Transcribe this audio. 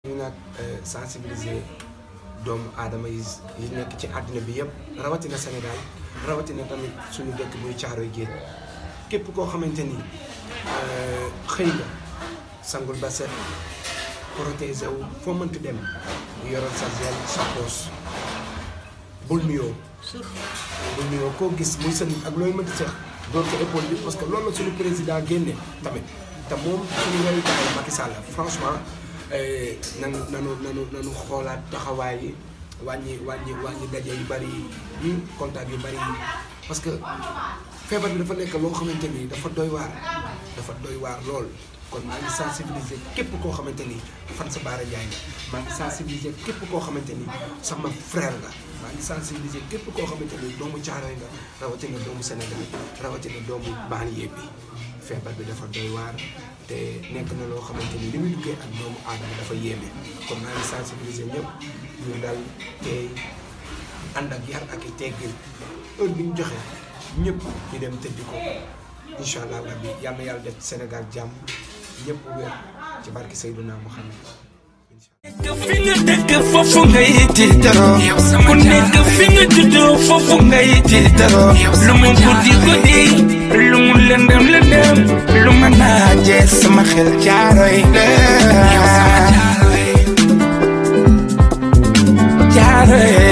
ñu nag sensibiliser doomu aadama yi yi nekk ci àddina bi yëpp rawatina Sénégal rawatina tamit suñu dëkk muy Caaroy Géej képp koo xamante ni xëy nga sangul ba set protéger wu foo mënti dem yoroon sa gel sa poos bul nuyoo bul nuyoo koo gis muy sa nit ak looy mënti seex door ko épaule bi parce que loolu la suñu président génne tamit te moom suñu royukaay Macky Sall franchement nanu nanu nanu nanu xoolaat taxawaay yi wàññi wàññi wàññi daje yu bari yi contact yu bari yi parce que feebar bi dafa nekk loo xamante ni dafa doy waar dafa doy waar lool kon maa ngi sensibiliser képp koo xamante ni fan sa baara jaay nga maa ngi sensibiliser képp koo xamante ni sama frère nga maa ngi sensibiliser képp koo xamante ni doomu Caaroy nga rawatina doomu Sénégal rawatina doomu banlieue bi feebar bi dafa doy waar te nekk na loo xamante ni li muy duggee ak doomu aadama dafa yéeme kon maa ngi sensibiliser ñëpp ñu dal tey ànd ak yar ak i teggin heure bi ñu joxe ñëpp ñu dem tëddi ko incha allah rabbi yal na yàlla def Sénégal jàmm ñëpp wér ci barki Seydouna Muhammad fi nga dëkk foofu ngay tiitaroo ku nekk fi nga juddoo foofu ngay tiitaroo lu mu guddi guddi lu mu lëndëm lëndëm lu ma naaje sama xel Caaroy la Caaroy